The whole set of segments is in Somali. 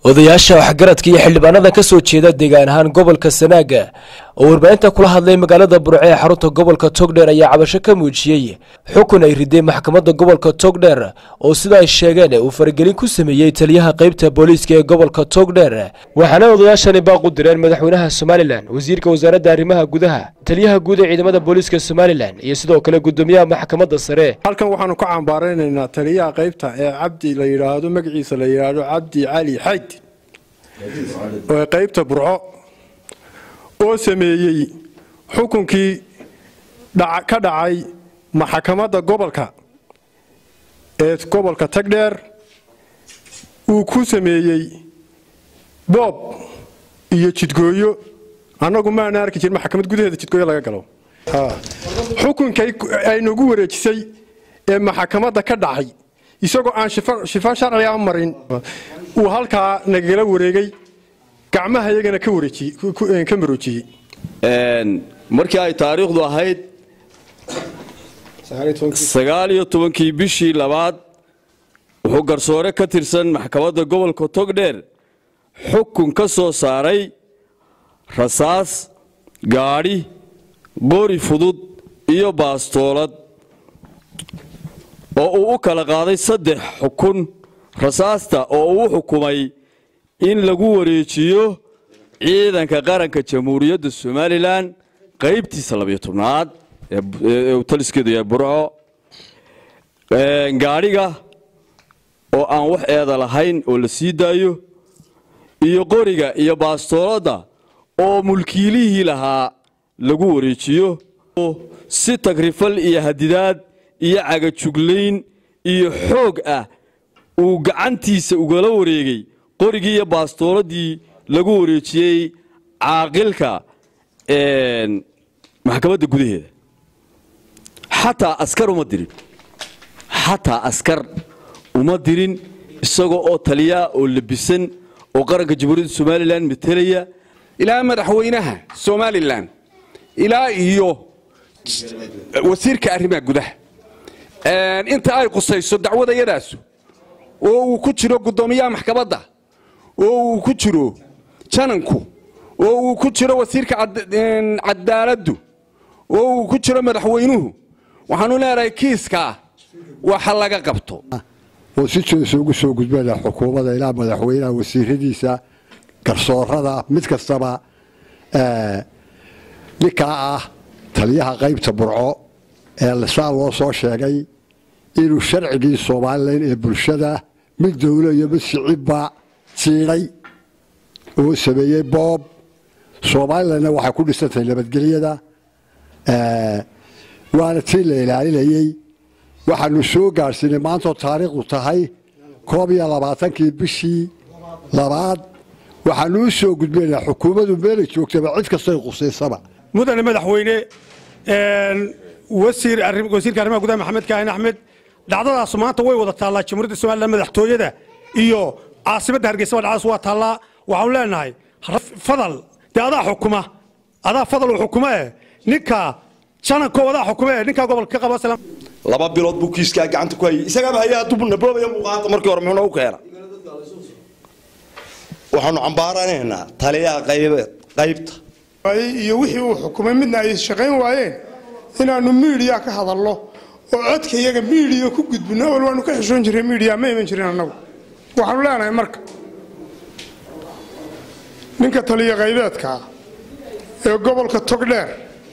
odayaasha waxgaradka iyo xildhibaanada ka soo jeeda deegaan ahaan gobolka sanaaga oo warbaahinta kula hadlay magaalada burce ee xarunta gobolka togdheer ayaa cabasho ka muujiyey xukun ay riday maxkamadda gobolka togdheer oo sida ay sheegeen uu faragelin ku sameeyey taliyaha qaybta booliiska ee gobolka togdheer waxaana odayaashani baaqu direen madaxweynaha somalilan wasiirka wasaaradda arrimaha gudaha taliyaha guud ee ciidamada booliiska somalilan iyo sidoo kale gudoomiyaha maxkamadda sare halkan waxaanu ka cambaaraynaynaa taliyaha qaybta ee cabdi la yidhaahdo magaciisa la yidhaahdo cabdi cali xayd ee qaybta burco oo sameeyey xukunkii ka dhacay maxkamadda gobolka ee gobolka tagdheer uu ku sameeyey boob iyo jidgooyo annagu maana arki jirin maxkamad gudaheeda jidgooyo laga galo xukunkay ay nagu wareejisay ee maxkamadda ka dhacay isagoo aan shifo sharciga marin uu halkaa nagala wareegay gacmaha iyagana ka maroojiyey markii ay taariikhdu ahayd sagaal iyo tobankii bishii labaad wuxuu garsoore ka tirsan maxkamadda gobolka togdheer xukun ka soo saaray rasaas gaadhi qori fudud iyo baastoolad oo uu u kala qaaday saddex xukun rasaasta oo uu xukumay in lagu wareejiyo ciidanka qaranka jamhuuriyadda somalilan qaybtiisa labiyo tobnaad ee taliskeedu yahay burco gaadhiga oo aan wax eeda lahayn oo la sii daayo iyo qoriga iyo baastooladda oo mulkiilihii lahaa lagu wareejiyo si tagrifal iyo hadidaad iyo cagajuglayn iyo xoog ah uu gacantiisa ugala wareegay qorigii iyo baastooladii lagu wareejiyey caaqilka maxkamadda gudaheeda xataa askar uma dirin xataa askar uma dirin isagoo oo taliyaa oo labisan oo qaranka jamhuuriyadda somalilan matelaya ilaa madaxweynaha somalilan ilaa iyo wasiirka arrimaha gudaha inta ay qusayso dacwadayadaasu oo uu ku jiro guddoomiyaha maxkamadda oo uu ku jiro jananku oo uu ku jiro wasiirka cadaaladdu oo uu ku jiro madaxweynuhu waxaanu leenahay kiiskaa waxa laga qabto oo si joosa ugu soo gudbana xukuumadda ilaa madaxweynaha wasiiradiisa garsoorada mid kastaba ninkaa ah taliyaha qaybta burco ee saa loo soo sheegay inuu sharcigii somalilan ee bulshada mid dowlo iyo mid shicibba jiidhay oo sameeyey boob somalilanna waxay ku dhisantahay nabadgelyada waana tii la ilaalinayey waxaanu soo gaadhsiinay maantoo taariikhdu tahay koob iyo labaatankii bishii labaad waxaanu u soo gudbinaynaa xukuumaddu meelay joogtaba cid kastoy qusaysaba mudane madaxweyne wasiirka arrimaha gudaha maxamed kaahin axmed dhacdadaasu maanta way wada taallaa jamhuuriyadda somalilan madaxtooyada iyo caasimadda hargeysa dhacdaas waa taallaa waxaanu leenahay fadal dee adaa xukuma adaa fadal uu xukuma eh ninka jananko adaa xukuma eh ninkaa gobolka ka qaba laba bilood buu kiiskaa gacanta ku hayay isagaaba hayaa dubnaboobaya muuqaanta markii hore muxuuna u keena waxaanu cambaaranaynaa taliyaha qaybta iyo wixii uu xukumay midna ay shaqayn waayeen inaanu miidiya ka hadalno oo codka iyaga miidiya ku gudbino awal waanu ka xishoon jirray miidiya ma iman jirin annagu waxaanu leenahay marka ninka taliya qaybeedkaa ee gobolka togdheer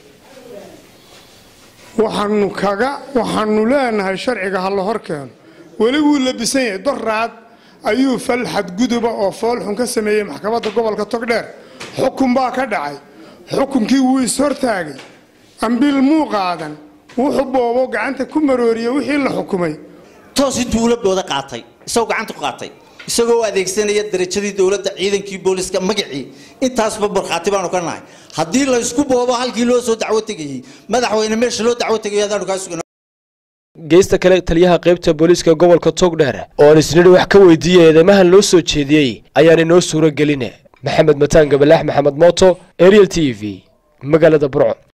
waxaanu kaga waxaanu leenahay sharciga ha la hor keeno weli wuu labisan yahay doraad ayuu fal xadguduba oo foolxun ka sameeyey maxkamadda gobolka togdheer xukun baa ka dhacay xukunkii wuu ishortaagay ambil muu qaadan wuxuu boobo gacanta ku marooriye wixii la xukumay toosi duuladooda qaatay isagoo gacanta ku qaatay isagoo adeegsanaya darajadii dowladda ciidankii booliska magacii intaasba markhaati baanu ka nahay haddii laysku boobo halkii loo soo dacwo tegayey madaxweyne meesha loo dacwo tegay adaanu kaa sugan geesta kale taliyaha qaybta booliiska gobolka togdheer oo aan isnidhi wax ka weydiiyey eedeymahan loo soo jeediyey ayaan inoo suuro geline maxamed mataan gabalaax maxamed mooto ariel t v magaalada burco